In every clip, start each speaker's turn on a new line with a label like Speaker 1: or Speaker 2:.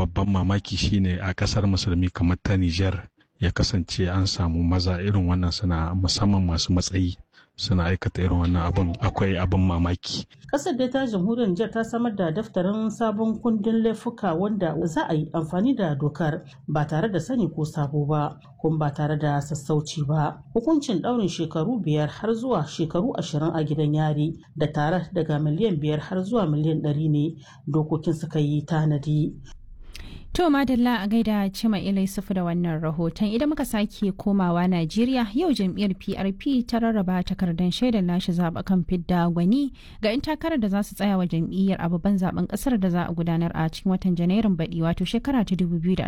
Speaker 1: babban mamaki shine a kasar musulmi kamar ta Nijar ya kasance an samu maza irin wannan suna musamman masu matsayi suna aikata irin wannan abun akwai abin mamaki.
Speaker 2: Kasar da ta jamhuriyar Nijar ta samar da daftarin sabon kundin laifuka wanda za a yi amfani da dokar ba tare da sani ko sabo ba kuma ba tare da sassauci ba. Hukuncin ɗaurin shekaru biyar har zuwa shekaru ashirin a gidan yari da tare daga miliyan biyar har zuwa miliyan ɗari ne dokokin suka yi tanadi.
Speaker 3: To Madalla a gaida Cima Ilai Sufu da wannan rahoton idan muka sake komawa Najeriya yau jam'iyyar PRP ta rarraba takardar shaidar lashe zaɓukan fidda gwani ga 'yan takarar da za su tsaya wa jam'iyyar a babban zaben ƙasar da za a gudanar a cikin watan Janairun baɗi wato shekara ta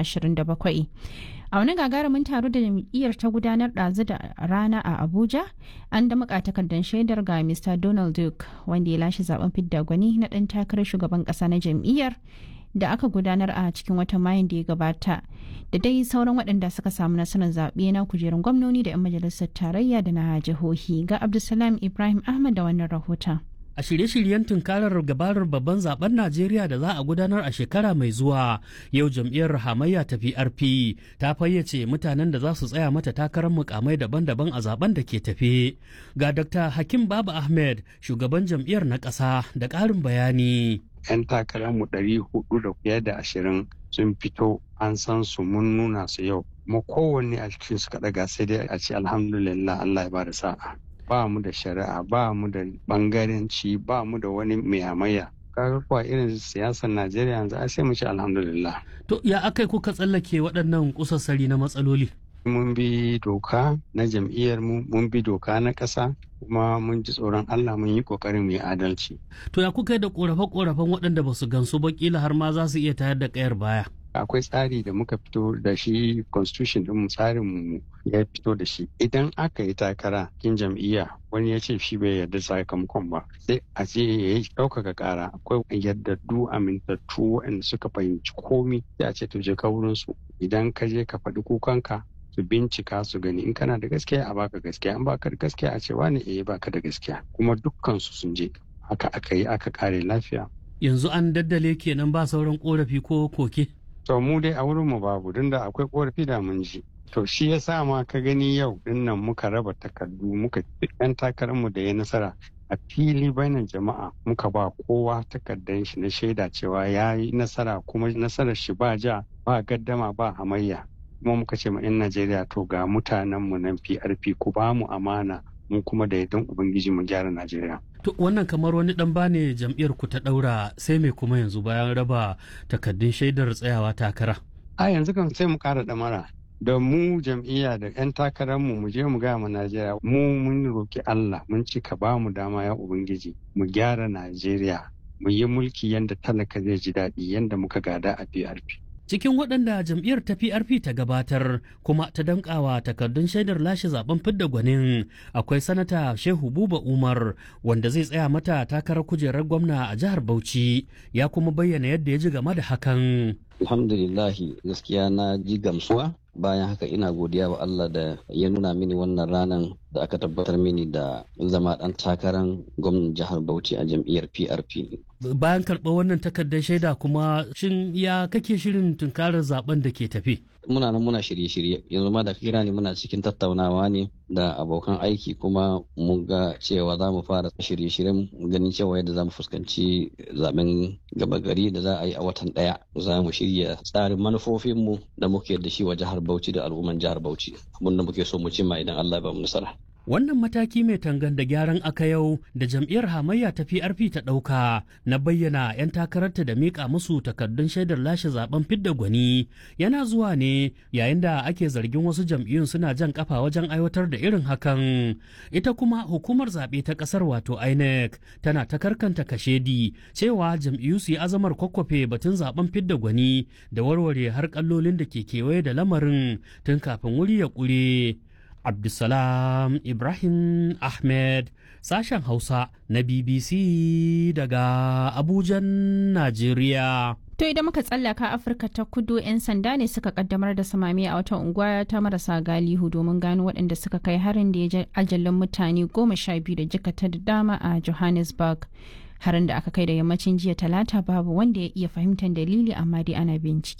Speaker 3: 2027. A wani gagarumin taro da jam'iyyar ta gudanar ɗazu da rana a Abuja an da muka takardar shaidar ga Mr. Donald Duke wanda ya lashe zaben fidda gwani na ɗan takarar shugaban ƙasa na jam'iyyar. da aka gudanar a cikin watan mayun da ya gabata da dai sauran waɗanda suka samu nasarar zaɓe na kujerun gwamnoni da 'yan majalisar tarayya da na jihohi ga abdulsalam ibrahim ahmad da wannan rahoton
Speaker 4: a shirye-shiryen tunkarar gabarar babban zaben Najeriya da za a gudanar a shekara mai zuwa yau jam'iyyar hamayya ta PRP ta fayyace mutanen da za su tsaya mata takarar mukamai daban-daban a zaben da ke tafe. Ga Dr. Hakim Baba Ahmed, shugaban jam'iyyar na ƙasa da ƙarin bayani.
Speaker 5: 'Yan takararmu ɗari hudu da fiye da ashirin sun fito an san su mun nuna su yau. Kuma kowanne a cikin su kaɗaga sai dai a ce alhamdulillah Allah ya ba da sa'a. ba mu da shari'a ba mu da bangaranci ba mu da wani mai kaga kuwa irin siyasar najeriya yanzu a sai mu ci alhamdulillah
Speaker 4: to ya akai kuka tsallake waɗannan kusassari na matsaloli
Speaker 5: mun bi doka na jam'iyyar mu mun bi doka na ƙasa kuma mun ji tsoron Allah mun yi kokarin mu yi adalci
Speaker 4: to ya kuka da korafe-korafen waɗanda ba su gansu ba kila har ma za su iya tayar da ƙayar baya
Speaker 5: akwai tsari da muka fito da shi constitution din tsarin mu ya fito da shi idan aka yi takara kin jam'iyya wani ya ce shi bai yarda sakamakon ba sai a ce ya yi ɗaukaka ƙara akwai yardaddu amintattu waɗanda suka fahimci komi sai a ce to je ka wurin su idan ka je ka faɗi kukanka su bincika su gani in kana da gaskiya a baka gaskiya in baka da gaskiya a ce wani eh baka da gaskiya kuma dukkan su sun je haka aka yi aka kare lafiya
Speaker 4: yanzu an daddale kenan ba sauran korafi ko koke
Speaker 5: to mu dai a wurin mu babu don da akwai korafi da mun ji to shi ya sa ma ka gani yau dinnan muka raba takardu muka yan takarar mu da ya nasara a fili bainan jama'a muka ba kowa takardar shi na shaida cewa ya yi nasara kuma nasarar shi ba ja ba gaddama ba hamayya kuma muka ce ma 'yan najeriya to ga mutanen mu nan prp ku ba mu amana mu kuma da yardan ubangiji mu gyara najeriya
Speaker 4: To wannan kamar wani dan bane jam'iyyar ku ta daura sai mai kuma yanzu bayan raba takaddun shaidar tsayawa takara.
Speaker 5: A yanzu kan sai mu kara damara da mu jam'iyya da 'yan takararmu mu je mu gaya ma Najeriya mu mun roki Allah mun ci ka ba mu dama ya ubangiji mu gyara Najeriya mu yi mulki yanda talaka zai ji daɗi yanda muka gada a PRP.
Speaker 4: cikin waɗanda jam'iyyar ta PRP ta gabatar kuma ta dankawa takardun shaidar lashe zaben fidda gwanin akwai sanata Shehu Buba Umar wanda zai tsaya mata takarar kujerar gwamna a jihar Bauchi ya kuma bayyana yadda ya ji game da hakan.
Speaker 6: Alhamdulillahi gaskiya na ji gamsuwa bayan haka ina godiya wa Allah da ya nuna mini wannan ranar da aka tabbatar mini da zama ɗan takarar gwamnan jihar Bauchi a jam'iyyar PRP.
Speaker 4: Bayan karɓar wannan takardar shaida kuma shin ya kake shirin tunkarar zaben da ke tafi?
Speaker 6: Muna nan muna shirye-shirye yanzu ma da kira ne muna cikin tattaunawa ne da abokan aiki kuma mun ga cewa za mu fara shirye-shiryen ganin cewa yadda za mu fuskanci zaben gaba gari da za a yi a watan ɗaya za mu shirya tsarin manufofinmu da muke da shi wa jihar Bauchi da al'umman jihar Bauchi abin da muke so mu cimma idan Allah ya ba mu nasara.
Speaker 4: Wannan mataki mai tangan da gyaran aka yau da jam'iyyar hamayya ta PRP ta ɗauka na bayyana 'yan takararta da miƙa musu takardun shaidar lashe zaben fidda gwani yana zuwa ne yayin da ake zargin wasu jam'iyyun suna jan kafa wajen aiwatar da irin hakan. Ita kuma hukumar zaɓe ta ƙasar wato INEC tana ta karkanta kashedi cewa jam'iyyu su yi azamar kwakwafe batun zaben fidda gwani da warware har kallolin da ke kewaye da lamarin tun kafin wuri ya ƙure. Abdulsalam Ibrahim Ahmed sashen Hausa na BBC daga Abujan, Najeriya.
Speaker 3: To idan muka tsallaka Afirka ta kudu 'yan sanda ne suka kaddamar da samami a wata unguwa ta marasa galihu domin gano waɗanda suka kai harin da ya ajalin mutane goma sha biyu da jikata da dama a Johannesburg. Harin da aka kai da yammacin jiya talata babu wanda ya iya fahimtar dalili amma dai ana bincike.